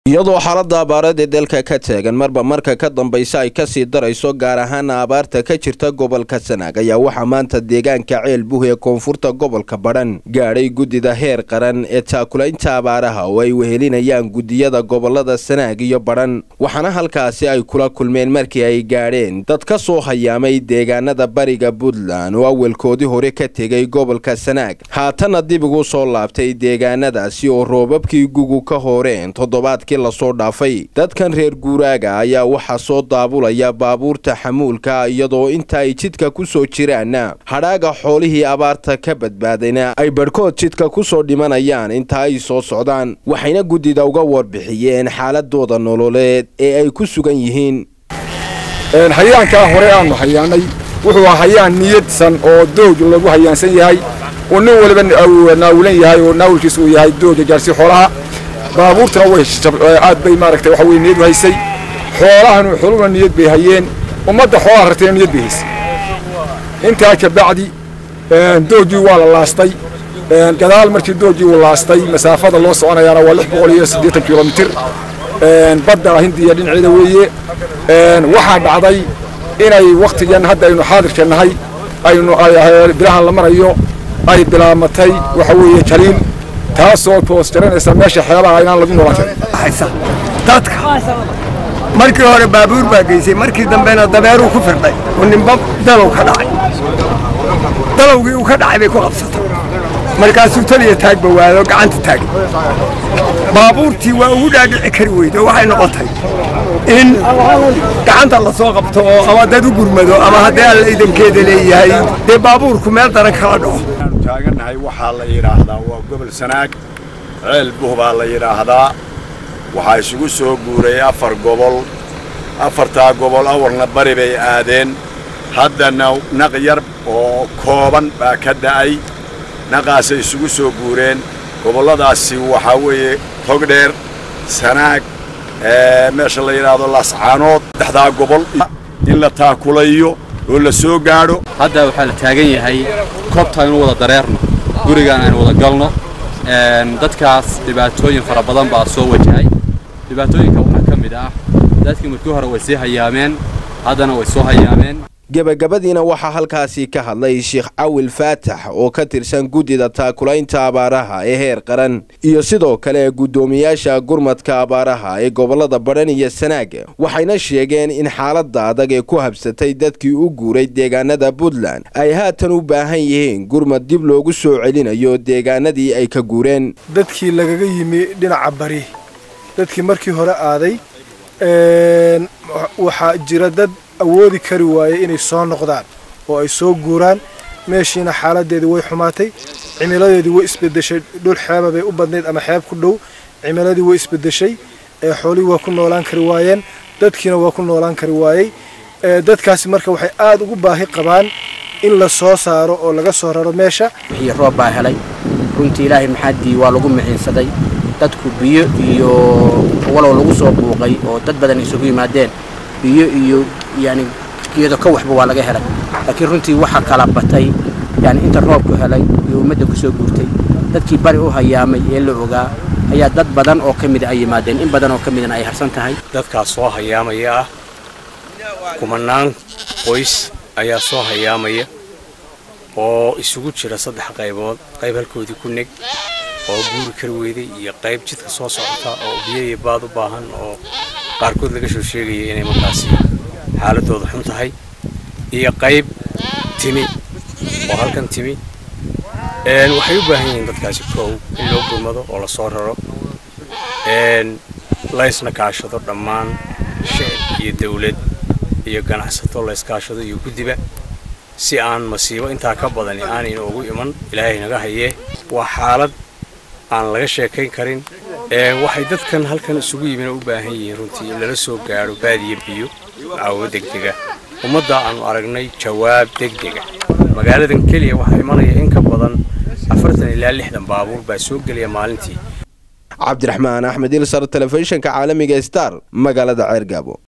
iyadoo xaaladda abaareed ee dalka ka taagan marba marka ka dambaysa ay kasii darayso gaar ahaana abaarta ka jirta gobolka sanaag ayaa waxaa maanta deegaanka ceel buh ee koonfurta gobolka badhan gaadhay guddida heer qaran ee taakulaynta abaaraha oo ay wehelinayaan guddiyada gobolada sanaag iyo badhan waxaana halkaasi ay kula kulmeen markii ay gaadheen dad ka soo hayaamay deegaanada bariga puntland oo awalkoodii hore ka tegay gobolka sanaag haatanna dib ugu soo laabtay deegaanadaasi oo roobabkii gugu ka horeen toddobaadkii lasoo dhaafay dadkan reer guuraaga ayaa waxaa soo daabulaya baabuurta xamuulka iyadoo inta ay jidka ku soo jiraanna hadhaaga xoolihii abaarta ka badbaadayna ay badhkood jidka ku soo dhimanayaan inta ay soo socdaan waxayna guddida uga warbixiyeen xaaladooda nololeed ee ay ku sugan yihiin hayaankaa hore aanu hayaanay wuxuu hayaan niyadsan oo doog lagu hayaansan yahay oo nin waliba naawulan yahay oo naawulkiisa uu yahay dooga gaarsi xoolaha baabuurtuna way aad bay maaragtay waxa weye niyad u haysay xoolahanu xoluna niyad bay hayeen ummadda xoolaha rartayna niyad bay haysay intaa ka bacdi doogii waa la laastay gadaal markii doogii uu laastay masaafada loo soconayaana waa lix boqol iyo siddeetan kilomitir badda hindiya dhinaceeda weeye waxaa dhacday inay wakhtigan hadda aynu xaadirka nahay aynu bilahan la marayo ay bilaamatay waxa weeye jaliil taasoo toos jaranaysa meesha xeelaha inaan lagu noolan karin dadka markii hore baabuur baa geysay markii dambena dabeeruu ku firdhay oo ninba dalow ka dhacay dalowgii uu ka dhacay bay ku qabsatay markaasuu taliya taagba waado gacanta taagay baabuurtii waa ugu dhaadhici kari weyde oo waxay noqotay in gacanta la soo qabto oo ama dad u gurmado ama haddii alla idankeeda leeyahay dee baabuurku meel daran kala dhaco taagannahay waxaa la yidhaahdaa waa gobol sanaag ceel buh baa la yidhaahdaa waxaa isugu soo guuray afar gobol afartaa gobol awarna bari bay aadeen haddana naq yar oo kooban baa ka da'ay naqaasay isugu soo guureen gobolladaasi waxaa weeye togdheer sanaag meesha la yidhaahdo laascaanood saddexdaa gobol in la taakulayo oo la soo gaadho hadda waxaa la taagan yahay koobta aynu wada dareerno gurigaan aynu wada galno dadkaas dhibaatooyin fara badan baa soo wajahay dhibaatooyinka waxaa ka mid ah dadkii markii hore way sii hayaameen haddana way soo hayaameen gebagabadiina waxaa halkaasi ka hadlay sheekh cawil faatax oo ka tirsan guddida taakulaynta abaaraha ee heer qaran iyo sidoo kale guddoomiyaasha gurmadka abaaraha ee gobollada badhan iyo sanaag waxayna sheegeen in xaaladda adag ee ku habsatay dadkii u guuray deegaanada puntland ay haatan u baahan yihiin gurmad dib loogu soo celinayo deegaanadii ay ka guureen dadkii lagaga yimi dhinaca bari dadkii markii hore aaday waxaa jira dad awoodi kari waayey inay soo noqdaan oo ay soo guuraan meeshiina xaaladeedii way xumaatay cimiladeedii way isbedeshay dhul xeeba bay u badnayd ama xeeb ku dhow cimiladii way isbedeshay xoolihii waa ku noolaan kari waayeen dadkiina waa ku noolaan kari waayey dadkaasi marka waxay aada ugu baahi qabaan in la soo saaro oo laga soo raro meesha wixii roob baa helay runtii ilaahay maxaadii waa lagu mixiinsaday dadku biyo iyo walow lagu soo buuqay oo dad badan isugu yimaadeen biyo iyo yani geedo ka waxba waa laga helay laakiin runtii waxaa kala batay yani inta roobku helay iyo ummadda ku soo guurtay dadkii bari u hayaamay ee la ogaa ayaa dad badan oo ka mida ay yimaadeen in badan oo ka midna ay harsan tahay dadkaas soo hayaamaya ah kumanaan qoys ayaa soo hayaamaya oo isugu jira saddex qaybood qayb halkoodii ku neg oo guuri kari weyday iyo qayb jidka soo socota oo biyo iyo baad u baahan oo qaarkood laga soo sheegaya inay markaasi xaaladooda xun tahay iyo qayb timi oo halkan timi waxay u baahan yihiin dadkaasi koow in loo gurmado oo lasoo raro laysna kaashado dhammaan shicib iyo dawlad iyo ganacsato layskaashado iyo guddiba si aan masiibo intaa ka badani aanayna ugu iman ilaahay naga hayee waa xaalad aan laga sheekayn karin waxay dadkan halkan isugu yimina u baahan yihiin runtii in lala soo gaadho baadiya biyo caawo degdega ummadda aanu aragnay jawaab degdega magaaladan keliya waxaa imanaya in ka badan afartan ilaa lixdan baabuur baa soo gelaya maalintii cabdiraxmaan axmed ilsar telefishinka caalamiga star magaalada ceergaabo